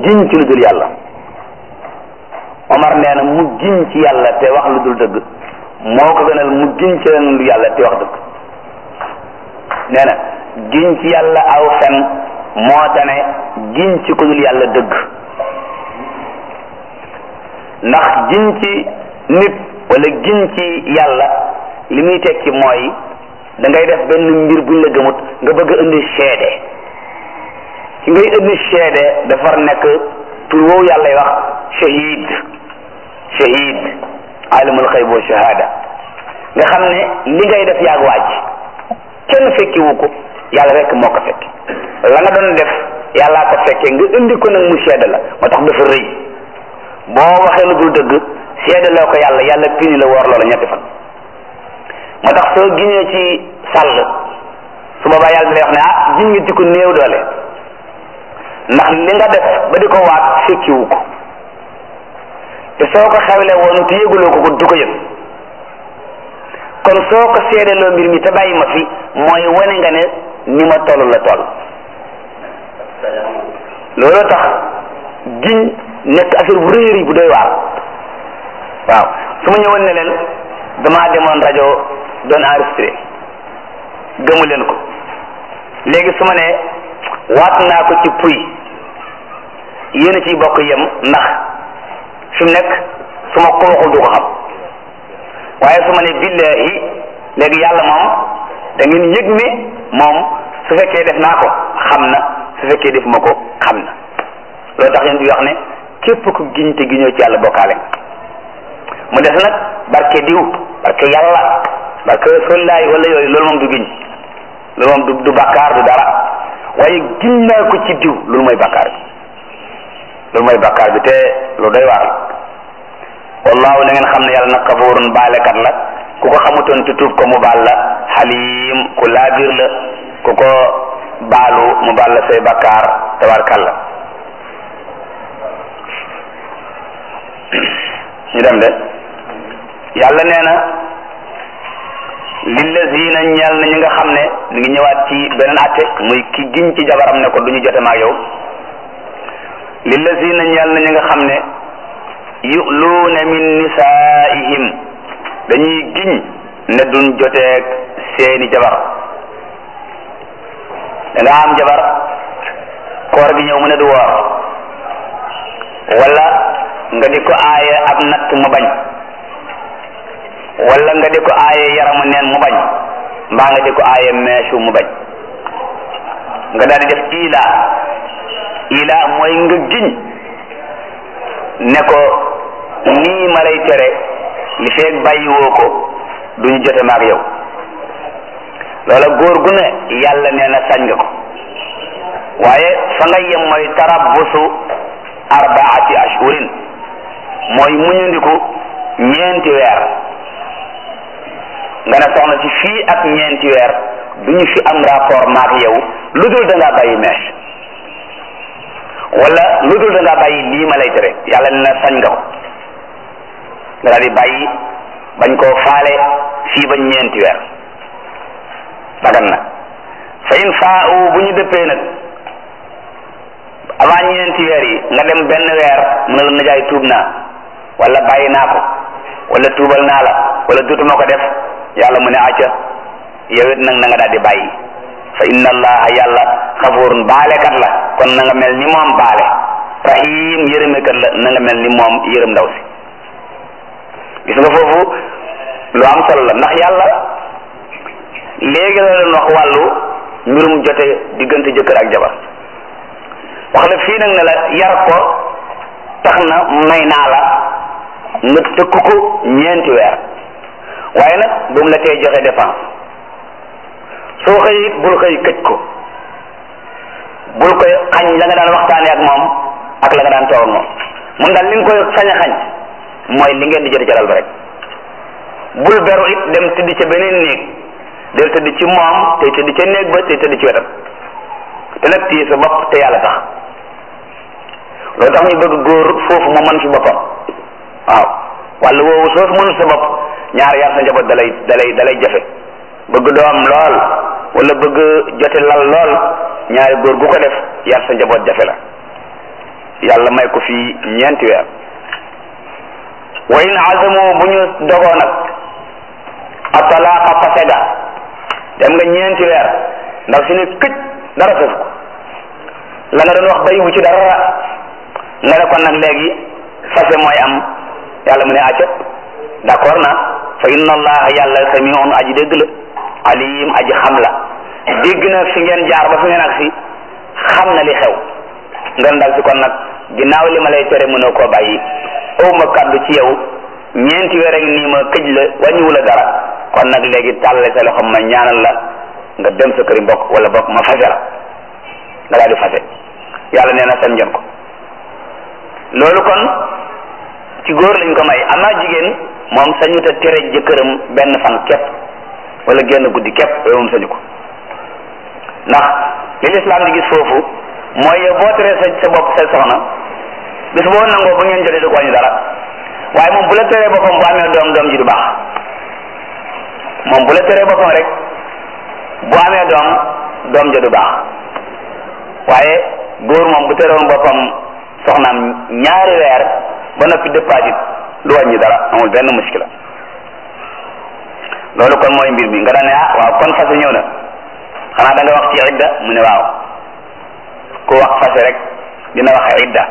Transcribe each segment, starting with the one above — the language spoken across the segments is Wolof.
giñ ci lu dul yàlla Omar nee na mu giñ ci yàlla te wax lu dul dëgg moo ko gënal mu giñ ci leneen lu yàlla te wax dëgg nee na giñ ci yàlla aw fen moo tane giñ ci ku dul yàlla dëgg ndax giñ ci nit wala giñ ci yàlla li muy tekki mooy da ngay def benn mbir buñ la gëmut nga bëgg a indi seede ci ngay indi seede dafa nekk tur woowu yàlla wax shahid shahid alimul xayb wa shahada nga xam ne li ngay def yaag waaj kenn fekki wu ko yàlla rek moo ko fekki la nga doon def yàllaa ko fekkee nga indi ko nag mu seede la moo tax dafa rëy boo waxee lu dul dëgg seede loo ko yàlla yàlla pini la woor loola ñetti fan moo tax soo giñee ci sàll su boobaa yàlla lay wax ne ah giñ nga ci ko néew doole ndax li nga def ba di ko waat fekkiwu ko te soo ko xewle woon te yëguloo ko ko du ko yëg kon soo ko seedeloo mbir mi te bàyyi ma fi mooy wane nga ne ni ma toll la toll loolu tax giñ nekk affaire bu réer yi bu doy waar waaw su ma ñëwoon ne leen damaa demoon rajo doon enregistré gëmu leen ko léegi su ma ne waat naa ko ci puy yéen a ciy bokk yem ndax fi mu nekk su ma ko waxul du ko xam waaye su ma ne billahi léegi yàlla moom da ngeen yëg ne moom su fekkee def naa ko xam na su fekkee def ma ko xam na loolu tax yéen di wax ne képp ku giñ te giñoo ci yàlla bokkaale mu des nag barke diw barke yàlla barke rasulillahi wala yooyu loolu moom du giñ loolu moom du du bakkaar du dara waaye giñ naa ko ci diw loolu mooy bakkaar bi loolu mooy bakkaar bi te lu doy waar wallahu na ngeen xam ne yàlla nag kafurun baalekat la ku ko xamutoon te tuub ko mu baal la xalim ku laabir la ku ko baalu mu baal la say bakkaar tabarkalla ñu dem de yàlla nee na lillazina ñeel na ñi nga xam ne ñu ngi ñëwaat ci beneen atte muy ki giñ ci jabaram ne ko du ñu jote maag yow lillazina ñeel na ñi nga xam ne yu'luuna min nisaa'ihim dañuy giñ ne duñ joteeg seeni jabar da nga am jabar koor gi ñëw mu ne du woor wala nga di ko aaye ab natt mu bañ wala nga di ko aaye yaramu neen mu bañ mbaa nga di ko aaye meesu mu bañ nga daal di def ila ila mooy nga giñ ne ko nii ma lay tere li feeg bàyyiwoo ko duñu jote maag yow loola góor gu ne yàlla nee na sañ nga ko waaye fa nga yem mooy tarabbusu arbaati ashhurin mooy muñandiku ñeenti weer nga ne soxna si fii ak ñeenti weer duñu fi am rapport maag yow lu dul da ngaa bàyyi mèche wala lu dul da ngaa bàyyi lii ma lay tere yàlla ne na sañ nga ko nga daal di bàyyi bañ koo faale fii ba ñeenti weer dagan na fa in faa bu ñu dëppee nag avant ñeenti weer yi nga dem benn weer mu ne la najaay tuub naa wala bàyyi naa ko wala tuubal naa la wala dutuma ko def yàlla mu ne acca yow it nag na nga daal di bàyyi fa inna allaha yàlla xafurun baalekat la kon na nga mel ni moom baale rahim yërëmekat la na nga mel ni moom yërëm ndaw si gis nga foofu lu am solo la ndax yàlla léegi la leen wax wàllu mbirum jote diggante jëkkër ak jabar wax la fii nag ne la yar ko tax na may naa la nga tëkk ko ñeenti weer waaye nag bu mu la tee joxe dépense soo xëy it bul xëy këj ko bul koy xañ la nga daan waxtaanee ak moom ak la nga daan toog ak moom mun daal li nga koy sañ a xañ mooy li ngeen di jote ca dal ba rek bul beru it dem tëdd ca beneen néeg del tëdd ci moom tey tëdd ca néeg ba tey tëdd ci wetam te nag téye sa bopp te yàlla tax loolu tax ñu bëgg góor foofu mu mën fi boppam waaw walla woowu soo fi mënul sa bopp ñaar yar sa njaboot dalay dalay dalay jafe bëgg doom lool wala bëgg jote lal lool ñaari góor gu ko def yar sa njaboot jafe la yàlla may ko fii ñeenti weer wa in azamu bu ñu dogoo nag atalaaqa fase ga dem nga ñeenti weer ndax si ne këj dara fes ko la nga doon wax bayiwu ci dara nga ne kon nag léegi fase mooy am yàlla mu ne acca d'accord na fa inna allah yàlla samiun aji dégg la alim aji xam la dégg na fi ngeen jaar ba fi ngeen ak si xam na li xew nga ndal si kon nag ginnaaw li ma lay tere mënoo koo bàyyi aw ma kaddu ci yow ñeenti weer ak nii ma këj la wàññiwu la dara kon nag léegi tàlle sa loxo ma ñaanal la nga dem sa këri mbokk wala bokk ma fase la nga daal di fase yàlla nee na sañ ngeen ko loolu kon ci góor lañ ko may amaa jigéen moom sañu ta tere jëkkëram benn fan képp wala genn guddi képp yooyu moom sañu ko ndax li lislaam di gis foofu mooy yow boo teree sa sa bopp sa soxna bis boo nangoo bu ngeen jotee du ko wàññi dara waaye moom bu la teree boppam bu amee doom doom ji du baax moom bu la teree boppam rek bu amee doom doom ja du baax waaye góor moom bu terewoon boppam soxnaam ñaari weer ba noppi dëppaatit du wàññi dara amul benn muskila loolu kon mooy mbir mi nga daan ne ah waaw kon fase ñëw na xanaa da nga wax ci idda mu ne waaw ku wax fase rek dina waxe idda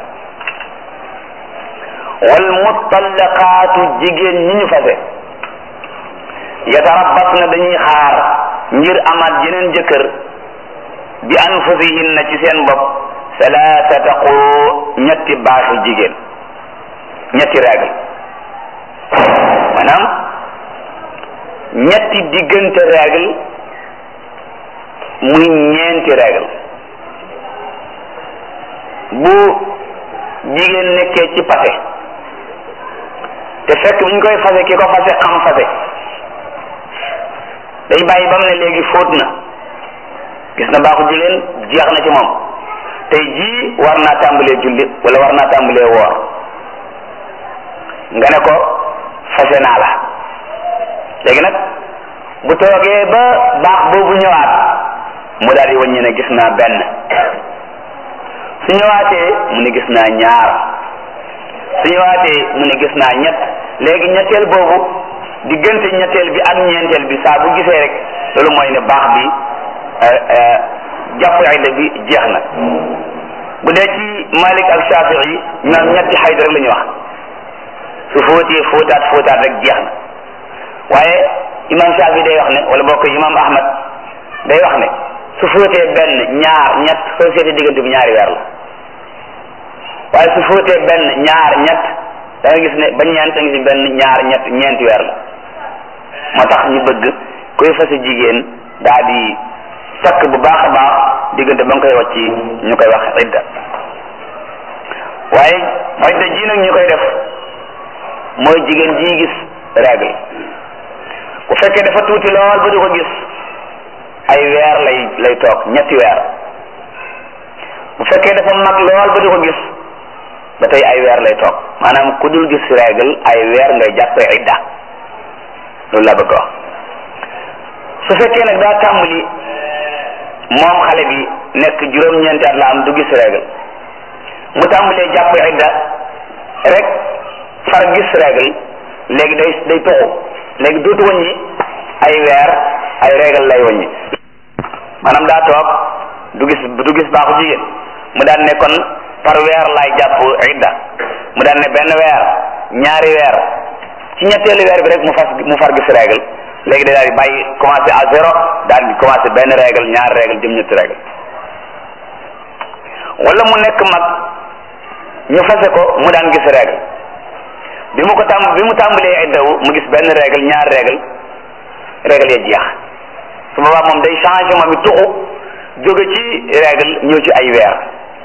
wal mutallaqaatu jigéen ñi ñu fase yatarabbas na dañuy xaar ngir amaat jeneen jëkkër bi anfusihinna ci seen bopp salaasata quru ñetti baaxi jigéen ñetti règle maanaam ñetti diggante règle muy ñeenti règle bu jigéen nekkee ci fase te fekk bu ñu koy fase ki ko fase xam fase day bàyyi ba mu ne léegi fóot na gis na baaxu jigéen jeex na ci moom tey jii war naa tàmbalee julli wala war naa tàmbalee woor nga ne ko fase naa la léegi nag bu toogee ba baax boobu ñëwaat mu daal di wàññi ne gis naa benn su ñëwaatee mu ne gis naa ñaar su ñëwaatee mu ne gis naa ñett léegi ñetteel boobu diggante ñetteel bi ak ñeenteel bi saa bu gisee rek loolu mooy ne baax bi jàpp idda bi jeex na bu dee ci Malik ak Shafii ñoom ñetti xayd rek la ñuy wax su fóotee fóotaat fóotaat rek jeex na waaye imam Shafii day wax ne wala bokk imam Ahmad day wax ne su fóotee benn ñaar ñett soo seetee diggante bi ñaari weer la waaye su fóotee benn ñaar ñett da nga gis ne ba ñeent da nga gis benn ñaar ñett ñeenti weer la moo tax ñu bëgg kuy fase jigéen daa di takk bu baax a baax diggante ba nga koy wàcc ñu koy wax idda waaye idda ji nag ñu koy def mooy jigéen ji gis règle bu fekkee dafa tuuti lool ba du ko gis ay weer lay lay toog ñetti weer bu fekkee dafa mag lool ba du ko gis ba tey ay weer lay toog maanaam ku dul gis règle ay weer ngay jàppee idda loolu laa bëgg wax su fekkee nag daa tàmbali moom xale bi nekk juróom-ñeenti at la am du gis règle mu tàmbalee jàpp idda rek far gis règle léegi day day toxu léegi dootu wàññi ay weer ay règle lay wàññi maanaam daa toog du gis du gis baaxu jigéen mu daan ne kon par weer laay jàpp idda mu daan ne benn weer ñaari weer ci ñetteelu weer bi rek mu fas mu far gis règle léegi day daal di bàyyi commencé à zéro daal di commencé benn règle ñaari règle jëm ñetti règle wala mu nekk mag ñu fase ko mu daan gis règle bi mu ko tàmm bi mu tàmbalee iddawu mu gis benn règle ñaari règle règle ya jeex su boobaa moom day changé moom it tuxu jóge ci règle ñëw ci ay weer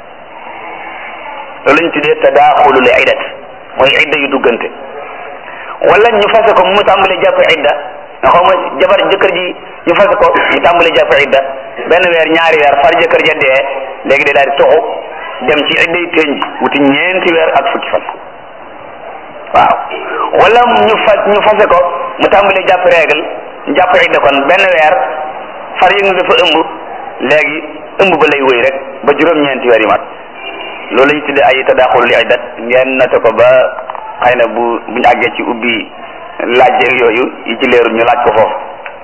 loolu lañ tuddee tadaaxulul iddat mooy idda yu duggante wala ñu fase ko mu tàmbalee jàpp idda nga xaw ma jabar jëkkër ji ñu fase ko ñu tàmbalee jàpp idda benn weer ñaari weer far jëkkër ja dee léegi day daal di tuxu dem ci idda yu teñ ji wuti ñeenti weer ak fukki fan waaw wala ñu fa ñu fase ko mu tàmbalee jàpp règle ñu jàpp idda kon benn weer far yëg na dafa ëmb léegi ëmb ba lay wëy rek ba juróom-ñeenti weer yi mat loolu lañu tudde ay tadaxul li iddat ngeen noté ko ba xëy na bu bu ñu àggee ci ubbi laaj yooyu yi ci leerul ñu laaj ko foofu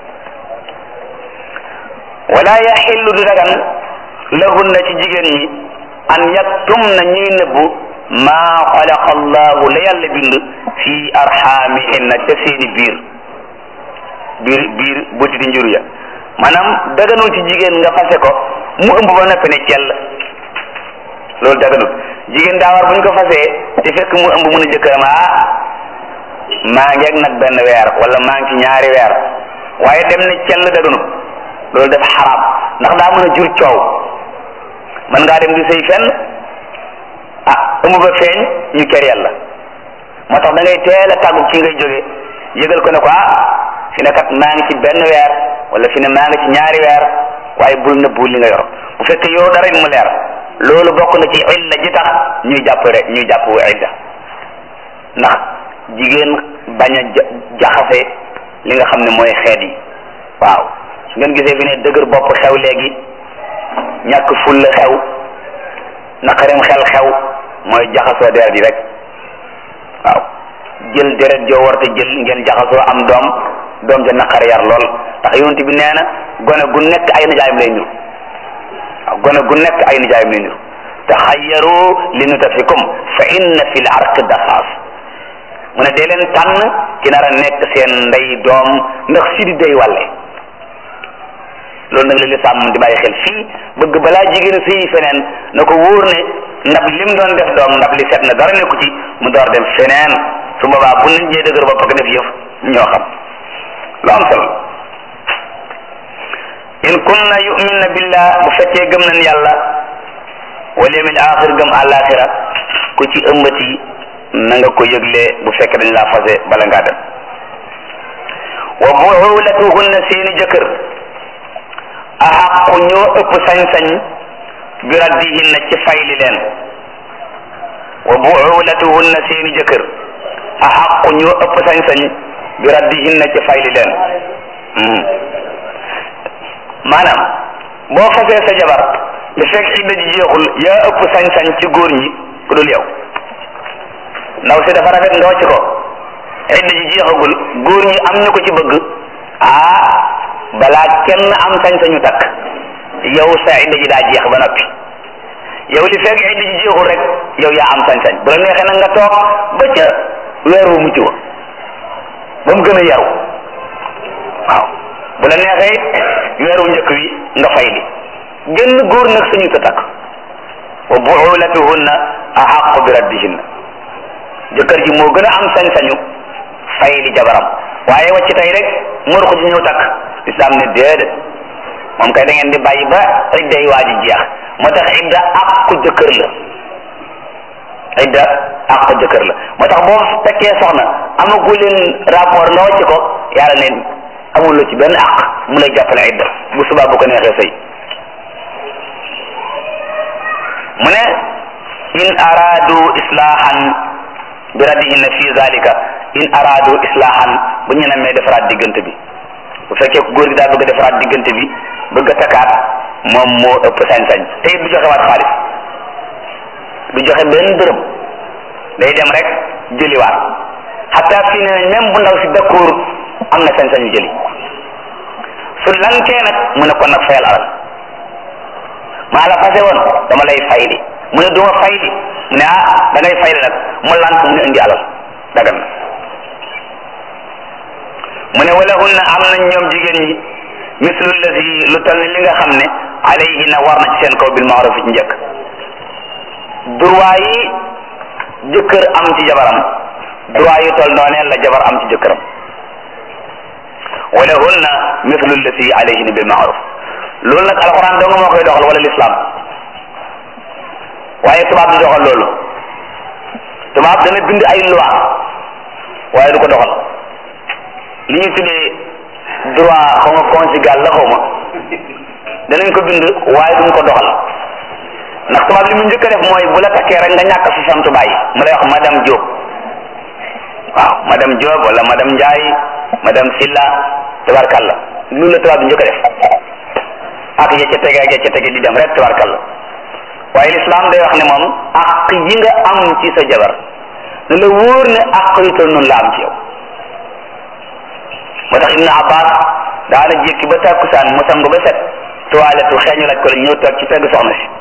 wala yaxillu du dagan lahunna ci jigéen ñi an yaktum na ñuy nëbbu maa xalaqa allahu la yàlla bind fi arxaamihinna ca seeni biir biir biir buti di njur ya maanaam daganul ci jigéen nga fase ko mu ëmb ba noppi ne cell loolu daganul jigéen daa war bu ñu ko fasee te fekk mu ëmb mun a jëkkëram ah maa ngi ak nag benn weer wala maa ngi ci ñaari weer waaye dem ne cell daganul loolu dafa xaraam ndax daa mën a jur coow mën ngaa dem di sëy fenn ah ëmb ba feeñ ñu ker yàlla moo tax da ngay teel a tàggu ci ngay jóge yëgal ko ne ko ah fi ne kat maa ngi ci benn weer wala fi ne maa ngi ci ñaari weer waaye bul nëbbu li nga yor bu fekkee yow dara mu leer loolu bokk na ci illa ji tax ñuy jàpp rek ñuy jàpp idda ndax jigéen bañ a jaxase li nga xam ne mooy xeet yi waaw su ngeen gisee fi ne dëgër bopp xew léegi ñàkk fulla xew naqarim xel xew mooy jaxasoo deret yi rek waaw jël deret joo war te jël ngeen jaxasoo am doom doom ja naqar yar lool ndax yonent bi nee na gone gu nekk ay nijaayam lay niru waaw gone gu nekk ay nijaayam lay niru taxayyaru li nutafikum fa inna fi l arq daxaas mu ne dee leen tànn ki nar a nekk seen ndey doom ndax si di day wàlle loolu nag la lislaam di bàyyi xel fii bëgg balaa jigéen a sëyi feneen na ko wóor ne ndab lim doon def doom ndab li set na dara nekku ci mu door dem feneen su boobaa bu nit ñee dëgër bopp ak def yëf ñoo xam lu am solo in kunna yu'minna billah bu fekkee gëm nañ yàlla wal yawmil axir gëm àllaaxira ku ci ëmbati na nga ko yëgle bu fekkee dañ laa fase bala ngaa dem wa buulatuhunna seeni jëkkër axaqu ñoo ëpp sañ-sañ bi raddihinna ci fayli leen wa buulatuhunna seeni jëkkër axaqu ñoo ëpp sañ-sañ bi raddihinna ci fayli leen maanaam boo fasee sa jabar li fekk idda ji jeexul yaa ëpp sañ-sañ ci góor ñi ku dul yow ndaw si dafa rafet ndoo ci ko idda ji jeexagul góor ñi am ñu ko ci bëgg ah balaa kenn am sañ-sañu takk yow sa idda ji daa jeex ba noppi yow li fekk idda ji jeexul rek yow yaa am sañ-sañ bu la neexee nag nga toog ba ca weer wu mujj wa ba mu gën a yaru waaw bu la neexee weeru njëkk wi nga fay li génn góor nag suñu ta takk wa buulatuhunna ahaqu bi raddihinna jëkkër ji moo gën a am sañ-sañu fay li jabaram waaye wàcc tey rek mor ko ci ñëw takk islam ne déedéet moom kay da ngeen di bàyyi ba idda yi waa ji jeex moo tax idda àqu jëkkër la idda àqu jëkkër la moo tax boo tekkee soxna amagu leen rapport nga wàcc ko yàlla ne amul la ci benn àq mu lay jàppale idda bu subaa bu ko neexee sëy mu ne in araadu islaahan bi raddihinna fi zalika in araadu islaahan bu ñu namee defaraat diggante bi bu fekkee góor gi daa bëgg a defaraat diggante bi bëgg a takkaat moom moo ëpp sañ-sañ te it du joxe waat xaalis du joxe benn dërëm day dem rek jëliwaat xataa fii ne même bu ndaw si d'accord am na sañ-sañu jëli su lankee nag mu ne kon nag fayal alal maa la fase woon dama lay fayli mu ne duma fayli mu ne ah da ngay fayli nag mu lank mu ne indi alal dagan na mu ne wala hunna am nañ ñoom jigéen ñi mislu lazi lu tal ni li nga xam ne alayhinna war na ci seen kaw bil maaruf ci njëkk droit yi jëkkër am ci jabaram droit yu tol noonee la jabar am ci jëkkëram wala hunna mislu lazi alayhinna bil maaruf loolu nag alxuraan dong moo koy doxal wala lislaam waaye tubaab du doxal loolu tubaab dana bind ay loi waaye du ko doxal li ñu tuddee droit xaw ma conjugal la xaw ma danañ ko bind waaye duñ ko doxal ndax tubaab li mu njëkk a def mooy bu la takkee rek nga ñàkk sa santu baay mu lay wax madame Diop waaw madame Diop wala madame Ndiaye madame Silla tabarkalla loolu la tubaab bi njëkk a def ak ya ca tege ak ya ca tege di dem rek tabarkalla waaye lislaam day wax ne moom àq yi nga am ci sa jabar ne la wóor ne àq yu toll noonu la am ci yow moo tax Ibnu Abbas daana jékki ba tàkkusaan mu sangu ba set toilette xeeñu laaj ko la ñëw toog ci pegg soxna si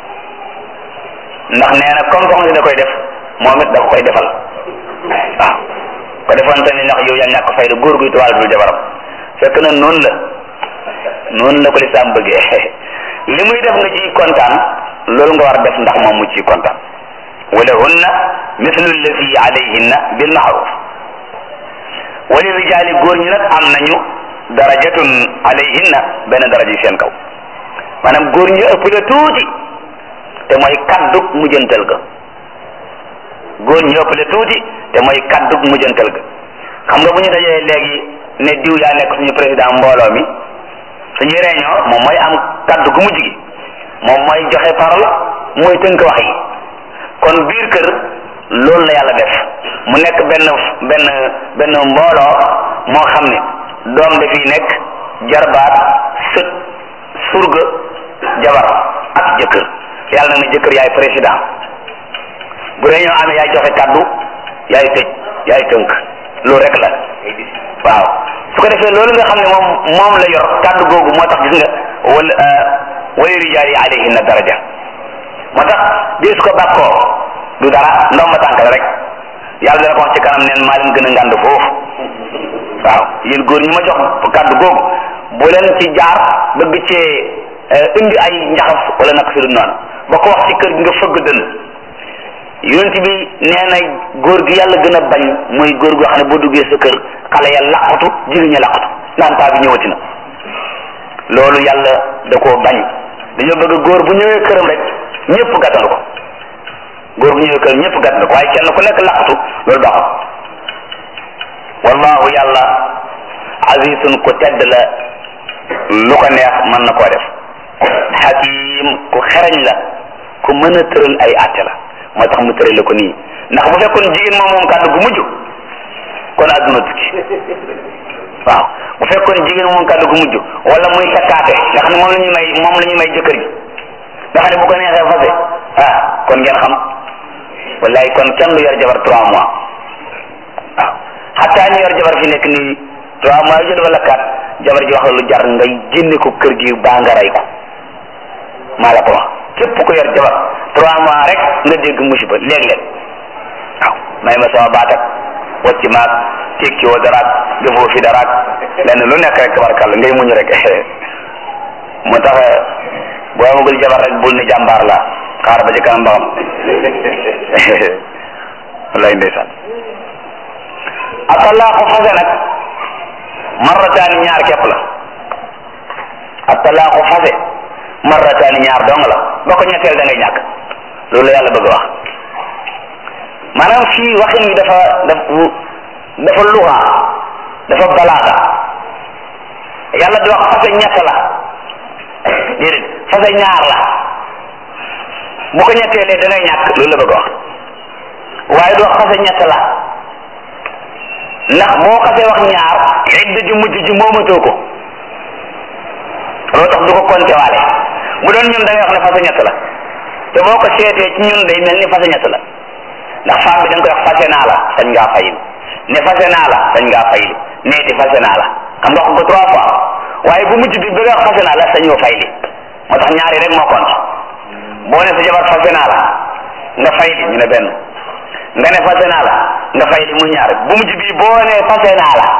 ndax nee na comme soxna si da koy def moom it da ko koy defal waaw ko defoon tamit ndax yow yaa ñàkk fayda góor guy toilette dul jabaram fekk na noonu la noonu la ko lislaam bëggee li muy def nga ciy kontaan loolu nga war a def ndax moom mu ciy kontaan walahunna mislu allazi alayhinna bil maaruf wali rijaali góor ñi nag am nañu darajatun alayhinna benn daraja yi seen kaw maanaam góor ñi ëpp la tuuti te mooy kaddug mujjantal ga góor ñi ëpp la tuuti te mooy kaddug mujjantal ga xam nga bu ñu dajee léegi ne diw yaa nekk suñu président mbooloo mi suñuy réunion moom mooy am kaddu gu mujj gi moom mooy joxe parole mooy tënk wax yi kon biir kër loolu la yàlla def mu nekk benn benn benn mbooloo moo xam ne doom dafiy nekk jarbaat sët surga jabar ak jëkkër yàlla nag ne jëkkër yaay président bu réunion amee yaay joxe kaddu yaay tëj yaay tënk loolu rek la waaw su ko defee loolu nga xam ne moom moom la yor kàddu googu moo tax gis nga wala wali rijaal yi alayhinna daraja moo tax bii su ko bàkkoo du dara ndomba tànk la rek yàlla dana ko wax ci kanam neen maa leen gën a ngànd foofu waaw yéen góor ñi ma jox kàddu googu bu leen ci jaar bëgg cee indi ay njaxas wala nag su dul noonu ba ko wax ci kër gi nga fëgg dënn yonent bi nee na góor gi yàlla gën a bañ mooy góor goo xam ne boo duggee sa kër xale ya laqatu jigéen ña laqatu naan paa bi ñëwati na loolu yàlla da koo bañ dañoo bëgg góor bu ñëwee këram rek ñëpp gàttandu ko góor bu ñëwee këram ñëpp gàttandu ko waaye kenn ku nekk laqatu loolu baaxul wallahu yàlla azizun ku tedd la lu ko neex mën na koo def hakim ku xereñ la ku mën a tëral ay àtte la moo tax mu tërale ko nii ndax bu fekkoon jigéen moom moom kàddu gu mujj kon àdduna tukki waaw bu fekkoon jigéen moom kàddu gu mujj wala muy sakkaate nga xam ne moom la ñuy may moom la ñuy may jëkkër ji nga xam ne bu ko neexee fase ah kon ngeen xam wallaay kon kenn du yor jabar trois mois waaw xataa ñu yor jabar fi nekk nii trois mois yu jot wala quatre jabar ji wax la lu jar ngay génne ko kër gi baa nga rey ko maa la ko wax képp ko yor jabar trois mois rek nga dégg musiba léeg-léeg waaw may ma sama baat ak wacci maag tekki woo daraak defoo fi daraak lenn lu nekk rek tabarkàlla ngay muñ rek moo tax boo amagul jabar rek bul ne jàmbaar la xaar ba ci kanam ba xam wallaay ndeysaan atalaaxu fase nag marrataani ñaar képp la atalaaxu fase marrataani ñaar dong la ba ko ñetteel da ngay ñàkk loolu la yàlla bëgg wax maanaam fii waxin wi dafa dafa dafa luxa dafa balaaga yàlla di wax fase ñett la déedéet fase ñaar la bu ko ñetteelee da ngay ñàkk loolu la bëgg wax waaye du wax fase ñett la ndax boo xasee wax ñaar idda ju mujj ji moomatoo ko loolu tax du ko compter waale bu doon ñun da ngay wax ne fase ñett la te boo ko seetee ci ñun day mel ni fase ñett la ndax femme bi da nga koy wax fase naa la sañ ngaa fayil ne fase naa la sañ ngaa fayil neeti fase naa la xam nga wax ko trois fois waaye bu mujj bi bi nga wax fase naa la sañoo fayli moo tax ñaari rek moo compte boo ne sa jabar fase naa la nga fayli ñu ne benn nga ne fase naa la nga fayli mu ñaar bu mujj bi boo ne fase naa la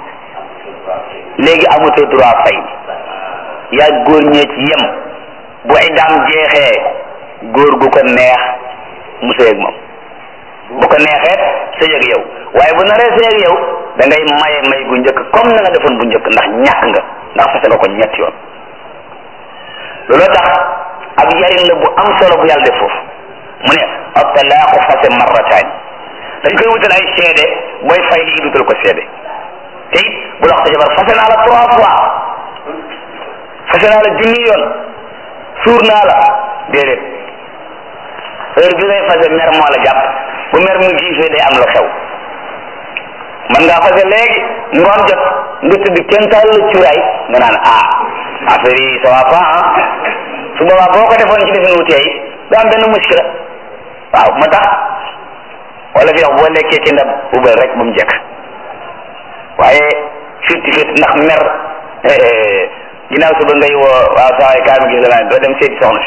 léegi amutoo droit fay yaa góor ñee ci yem bu iddaam jeexee góor gu ko neex mu sëy ak moom bu ko neexee sëy ak yow waaye bu naree sëy ak yow da ngay maye may gu njëkk comme na nga defoon bu njëkk ndax ñàkk nga ndax fase nga ko ñetti yoon looloo tax ab yarin la bu am solo bu yàlla def foofu mu ne at-talaaqu fase marrataani dañ koy wutal ay seede booy fay li dutal ko seede te it bu la wax sa jabar fase naa la trois fois fase naa la junni yoon suur naa la déedéet heure bi ngay fase mer moo la jàpp bu mer mu giifee day am lu xew man ngaa fase léegi ngoon jot nga tëdd kenn taal la cuuraay nga naan ah affaire yi ça va pas ah su boobaa boo ko defoon ci defin wu tey du am benn muskila waaw moo tax wala fi wax boo lekkee ci ndab ubal rek ba mu jekk waaye fitti fitti ndax mer ginnaaw suba ngay woo waaw saa waay kaa mi gis la doo dem seeti soxna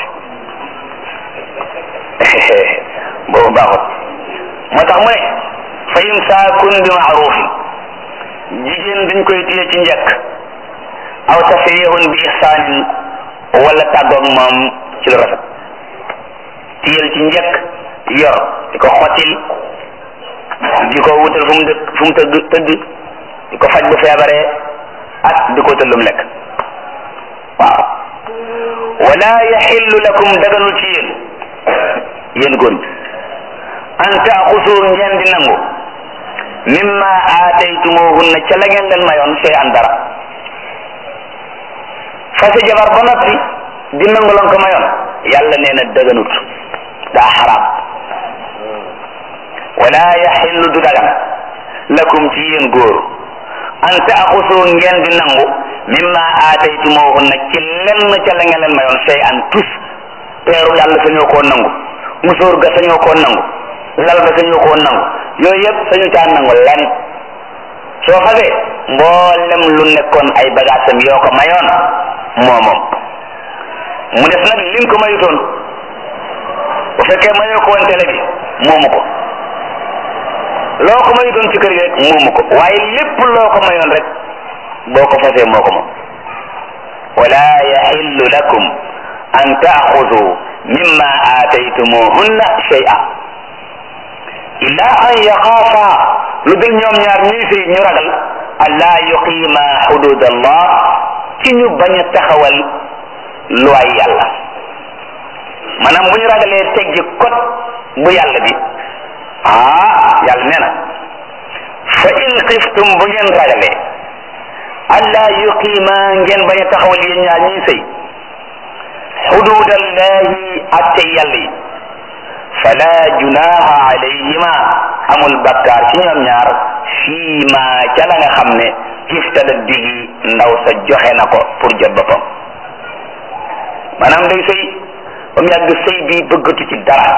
si boobu baaxut moo tax mu ne fa imsaakun bi maarufin jigéen dañ koy téye ci njëkk aw tasrihun bi ihsaanin wala tàggoog moom ci lu rafet téyel ci njëkk yor di ko xottil di ko wutal fu mu dëkk fu mu tëdd tëdd di ko faj bu feebaree ak di ko wutal lu mu lekk waaw wala yaxillu lakum daganul ci yéen yéen góor ñi an taaxusu ngeen di nangu mimma aataytumuhunna ca la ngeen leen mayoon sey an dara fase jabar ba noppi di nangu lan ko mayoon yàlla nee na daganut daa xaraam wala yaxillu du dagan lakum ci yéen góor an taaxusu ngeen di nangu mimma aataytumuhunna ci lenn ca la ngeen leen mayoon sey an tus peeru yàlla sañoo koo nangu musóor ga sañoo koo nangu lal ga sañoo koo nangu yooyu yëpp sañu caa nangu lenn soo fasee mboolem lu nekkoon ay bagaasam yoo ko mayoon moo moom mu def nag lim ko mayutoon bu fekkee mayoo ko woon télé bi moomu ko loo ko mayutoon ci kër gi rek moomu ko waaye lépp loo ko mayoon rek boo ko fasee moo ko moom wala yaxillu lakum an taaxudu mimma aataytumuhunna shay'a illa an yaxaafa lu dul ñoom ñaar ñuy sëy ñu ragal allaa yuqiima xudud allah ci ñu bañ a taxawal luwaay yàlla maanaam bu ñu ragalee teggi kot bu yàlla bi ah yàlla nee na fa in xiftum bu ngeen ragalee allaa yuqiima ngeen bañ a taxawal yéen ñaar ñuy sëy xududallahi atte yàlla yi fala junaha alayhima amul bakkaar ci ñoom ñaar fii ma ca la nga xam ne iftadat bihi ndaw sa joxe na ko pour jot boppam maanaam day sëy ba mu yàgg sëy bi bëggatu ci dara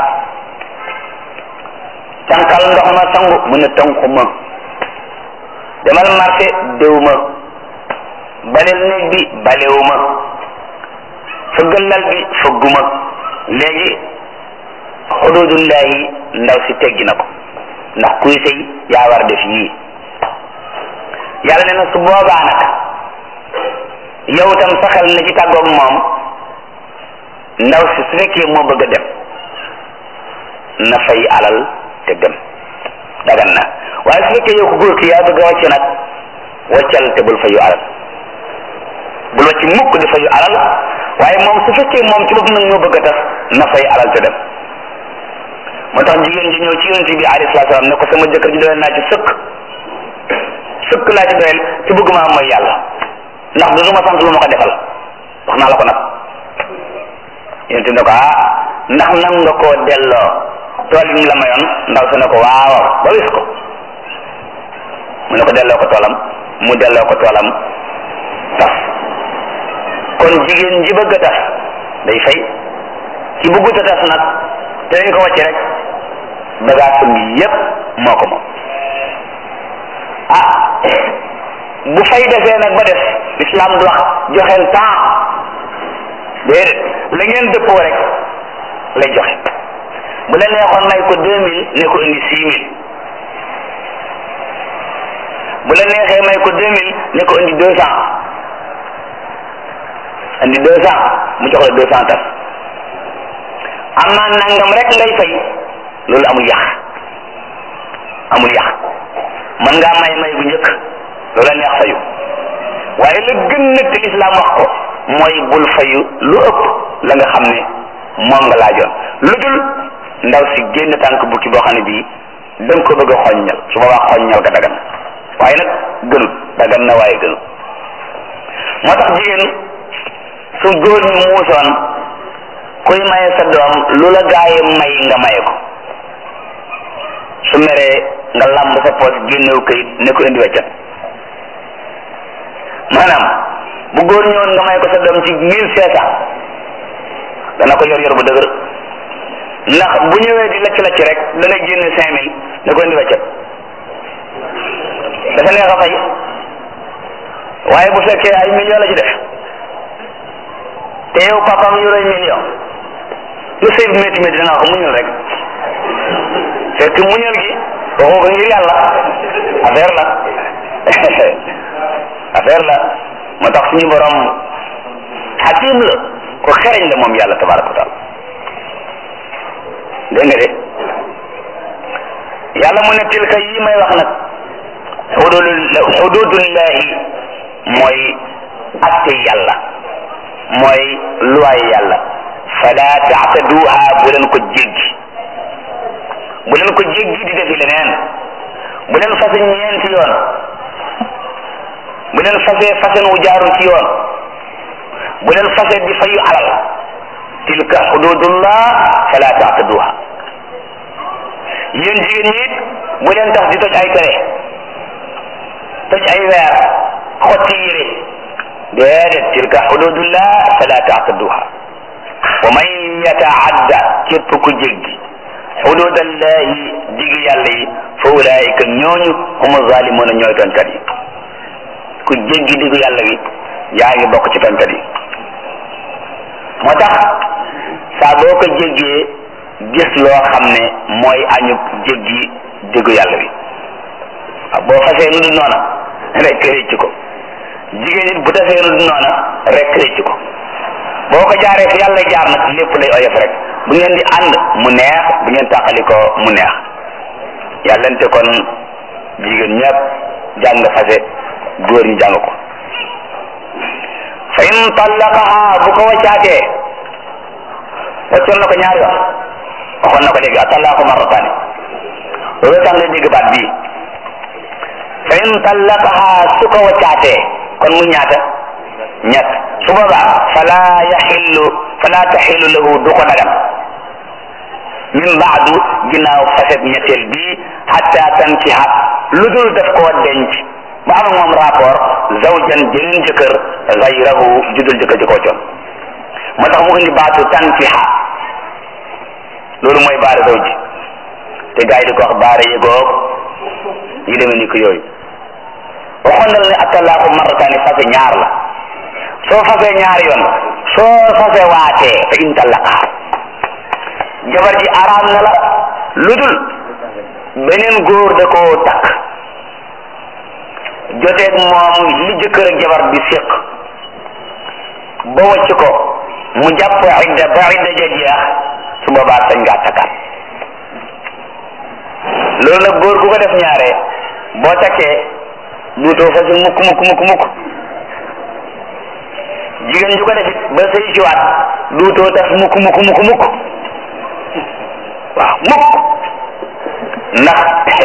tànkal ndox ma sangu mu ne tànku ma demal marché déw ma balel néeg bi balewu ma fëggal lal bi fëgguma léegi xududullahi ndaw si teggi na ko ndax kuy sëy yaa war def yii yàlla nee na su boobaa nag yow tam saxal na ci tàggoog moom ndaw si su fekkee moo bëgg a dem na fay alal te dem dagan na waaye su fekkee yow ko góor ki yaa bëgg a wàcc nag wàccal te bul fayu alal bul wàcc mukk di fayu alal waaye moom su fekkee moom ci bopp nag moo bëgg a tas na fay alal te dem moo tax jigéen ji ñëw ci yonent bi alayhi salaatu salaam ne ko sama jëkkër ji doyal naa ci sëkk sëkk laa ci doyal te bëgg maa mooy yàlla ndax du ma sant lu ma ko defal wax naa la ko nag yonent ne ko ah ndax nan nga koo delloo tool yi mu la mayoon ndaw si ne ko waaw ba wis ko mu ne ko delloo ko toolam mu delloo ko toolam tas kon jigéen ji bëgg a tas day fay ci bëggut a tas nag te dañ ko wàcce rek bagaasam yépp moo ko moom ah bu fay defee nag ba def l'islam du wax joxeel temps déedéet la ngeen dëppoo rek lay joxe bu la neexoon may ko deux mille ne ko indi six mille bu la neexee may ko deux mille ne ko indi deux cent indi deux cent mu jox la deux cent tas am naa nangam rek ngay fay loolu amul yàq amul yàq mën ngaa may may bu njëkk loolu la neex fayu waaye la gën nag te lislaam wax ko mooy bul fayu lu ëpp la nga xam ne moom nga laajoon lu dul ndaw si génn tànk bukki boo xam ne bii da nga ko bëgg a xoññal su boobaa xoññal ga dagan waaye nag gënut dagan na waaye gënut moo tax jigéen su góor ñi muusoon kuy maye sa doom lu la gaaye may nga maye ko su meree nga lamb sa poos génnew kayit ne ko indi weccat maanaam bu góor ñëwoon nga may ko sa doom ci mille cinq cent dana ko yor yor bu dëgër ndax bu ñëwee di lacc lacc rek da ngay génne cinq mille da ko indi wàccat dafa neex a fay waaye bu fekkee ay million la ci def te yow papam yoroy million lu sëy bi métti métti da nga ko muñal rek fekk muñal gi waxoo ko ngir yàlla affaire la affaire la moo tax suñu borom xakim la ko xereñ la moom yàlla tabaraka wa taala dégg nga de yàlla mu ne tilka yi may wax nag xudud xududullahi mooy atte yàlla mooy luwaay yàlla fala taataduha bu leen ko jéggi bu leen ko jéggi di defi leneen bu leen fase ñeenti yoon bu leen fase fasen wu jaaru ci yoon bu leen fase di fayu alal tilka xududullah fala taataduha yéen jigéen ñi it bu leen tax di toj ay tere toj ay weer xotti yére déedéet tilka xududullah fala taataduha wa man yataadda képp ku jéggi xududallahi digi yàlla yi fa ulaika ñooñu humu zalimuna ñooy tooñkat yi ku jéggi digu yàlla gi yaa ngi bokk ci tooñkat yi moo tax saa boo ko jéggee gis loo xam ne mooy añu jéggi digu yàlla bi boo fasee nu du noona rek récc ko jigéen it bu defee nu du noona rek récc ko boo ko jaaree fi yàlla jaar nag lépp lay oyof rek bu ngeen di ànd mu neex bu ngeen tàqali ko mu neex yàllante kon jigéen ñëpp jàng fase góor ñi jàng ko fa in tallaqaha bu ko waccaatee waccoon na ko ñaari yoon waxoon na ko léegi atallaqu marrataani loolu tax nga dégg baat bii fa in tallaqaha su ko waccaatee kon mu ñaata ñett su boobaa fala yaxillu fala taxillu lahu du ko dagan min baadu ginnaaw faset ñetteel bii hatta tankiha lu dul daf koo denc ba am moom rapport zawjan jëneen jëkkër gayrahu judul jëkkër ji koo coon moo tax mu indi baatu tankiha loolu mooy baara zawji te gars yi di ko wax baara yëgoog yi demee ni ko yooyu waxoon na la ne attalaaku marrataani fase ñaar la soo fasee ñaari yoon soo fase waatee fa in tallaqaa jabar ji araam na la lu dul beneen góor da koo takk joteeg moom li jëkkër ak jabar bi séq ba wacc ko mu jàpp idda ba idda ja jeex su boobaa sañ ngaa takkaat loolu nag góor gu ko def ñaare boo takkee duutoo fasi mukk mukk mukk mukk jigéen ju ko defit ba sëy siwaat duutoo tas mukk mukk mukk mukk waaw mukk ndax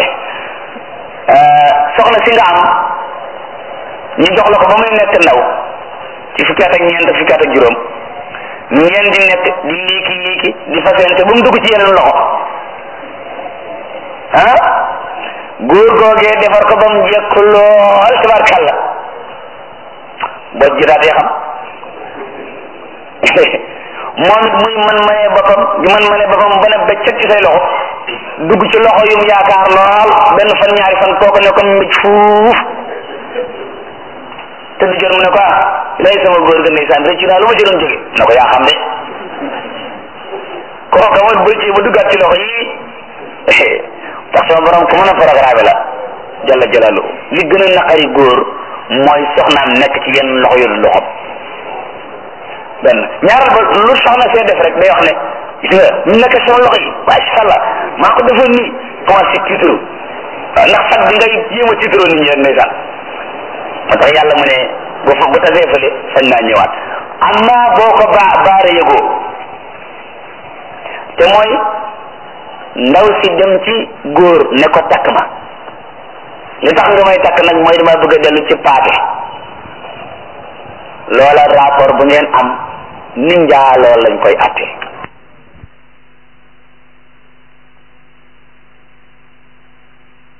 soxna si nga am ñu jox la ko ba muy nekk ndaw ci fukki at ak ñeent fukki at ak juróom ngeen di nekk di liiki liiki di fasente ba mu dugg ci yeneen loxo ah góor googee defar ko ba mu jekk lool tabarkàlla boo jiraatee xam moom it muy man maye boppam di man maye boppam ba ne ba cet ci say loxo dugg ci loxo yu mu yaakaar lool benn fan ñaari fan kooku ne ko mbij fuuf te du jot mu ne ko ah lay sama góor ga ndeysaan rëcc naa lu ma ci doon jóge na ko yaa xam de kooka mooy bëcc ba duggaat ci loxo yi tax sama borom ku mën a programme la jalla jalalu li gën a naqari góor mooy soxnaam nekk ci yenn loxo yu loxom benn ñaaral ba lu soxna see def rek day wax ne gis nga ñu nekk sama loxo yi macha allah maa ko defoon nii commencé tiitru ndax sag bi ngay jéem a tiitroo nit ñi rek ndeysaan moo tax yàlla mu ne bu fa bu tasee fële sañ naa ñëwaat amma boo ko baa baare yëgoo te mooy ndaw si dem ci góor ne ko takk ma li tax nga may takk nag mooy dama bëgg a dellu ci paate loola rapport bu ngeen am ni njaaloo lañ koy atte